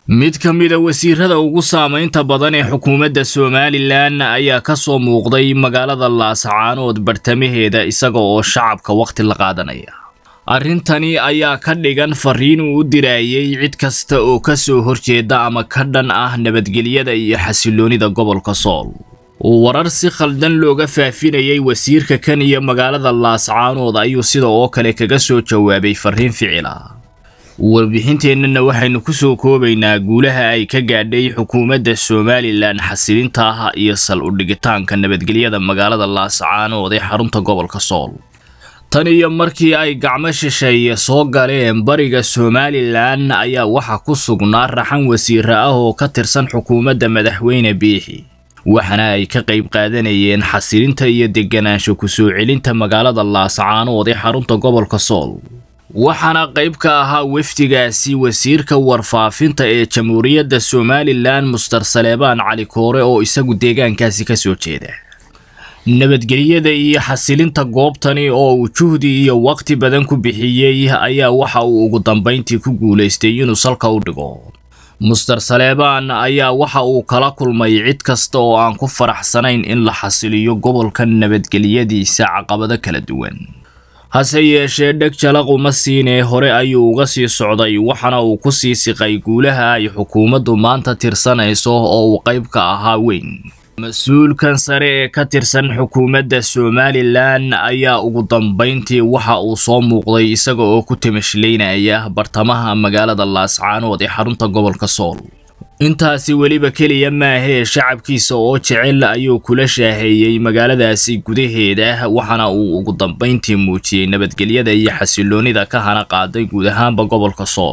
mid ka mida wasiirada ugu saamaynta badan ee xukuumadda somalilan ayaa ka soo muuqday magaalada laascaanood bartamaheeda isaga oo shacabka wakhti la qaadanaya arrintani ayaa ka dhigan fariin uu u diraayay cid kasta oo ka soo horjeeda ama ka dhan ah nabadgelyada iyo xasiloonida gobolka sool warar si khaldan looga faafinayay wasiirka kan iyo magaalada laascaanood ayuu sida oo kale kaga soo jawaabay fariin ficila warbixinteennana waxaynu ku soo koobaynaa guulaha ay ka gaadhay xukuumadda somalilan xasilinta ah iyo sal udhigitaanka nabadgelyada magaalada laascaanood ee xarunta gobolka sool tan iyo markii ay gacmo shisheeye soo galeen bariga somalilan ayaa waxaa ku sugnaa raxan wasiire ah oo ka tirsan xukuumadda madaxweyne biixi waxaana ay ka qayb qaadanayeen xasilinta iyo deganaansho kusoo celinta magaalada laascaanood ee xarunta gobolka sool waxaana qayb ka ahaa wafdigaasi wasiirka warfaafinta ee jamhuuriyadda somalilan muster saleebaan cali koore oo isagu deegaankaasi ka soo jeeda nabadgelyada iyo xasilinta goobtani oo uu juhdi iyo waqti badan ku bixiyey ayaa waxa uu ugu dambayntii ku guulaystay inuu salka u dhigo muster saleebaan ayaa waxa uu kala kulmay cid kasta oo aan ku faraxsanayn in la xasiliyo gobolka nabadgelyadiisa caqabado kala duwan hase yeeshee dheg jalaquma siinee hore ayuu uga sii socday waxaana uu ku sii siqay guulaha ay xukuumaddu maanta tirsanayso oo uu qayb ka ahaa weyn mas-uulkan sare ee ka tirsan xukuumadda somalilan ayaa ugu dambayntii waxa uu soo muuqday isaga oo ku timashlaynaya bartamaha magaalada laascaanood ee xarunta gobolka sool intaasi weliba keliya maahee shacabkiisa oo jecel ayuu kula shaaheeyey magaaladaasi gudaheeda waxaana uu ugu dambayntii muujiyey nabadgelyada iyo xasiloonida ka hana qaaday guud ahaanba gobolka sool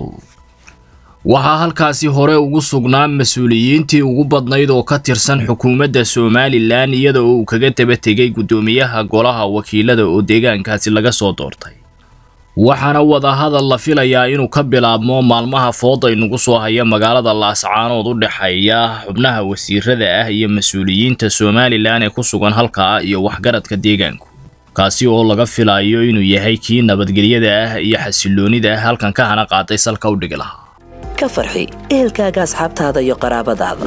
waxaa halkaasi hore ugu sugnaa mas-uuliyiintii ugu badnayd oo ka tirsan xukuumadda somalilan iyada oo uu kaga daba tegay guddoomiyaha golaha wakiilada oo deegaankaasi laga soo doortay waxaana wadahadal la filayaa inuu ka bilaabmo maalmaha fooda inugu soo haya magaalada laascaanood u dhexeeya xubnaha wasiirada ah iyo mas-uuliyiinta somalilan ee ku sugan halkaa iyo waxgaradka deegaanku kaasi oo laga filayo inuu yahay kii nabadgelyada ah iyo xasiloonida ah halkan ka hana qaaday salka u dhigi lahaa ka farxi ehelkaaga asxaabtaada iyo qaraabadaada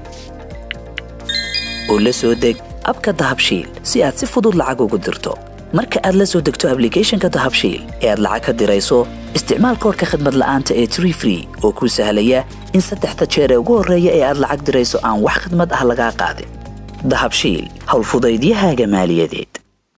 oo la soo deg abka dahabshiil si aad si fudud lacag ugu dirto marka aad la soo degto ablicathonka dahabshiil ee aad lacag ka dirayso isticmaal koorka khadmad la'aanta ee tree free oo kuu sahlaya in saddexda jeer ee ugu horreeya ee aad lacag dirayso aan wax khidmad ah lagaa qaadin dahabshiil howlfudaydiyahaaga maaliyadeed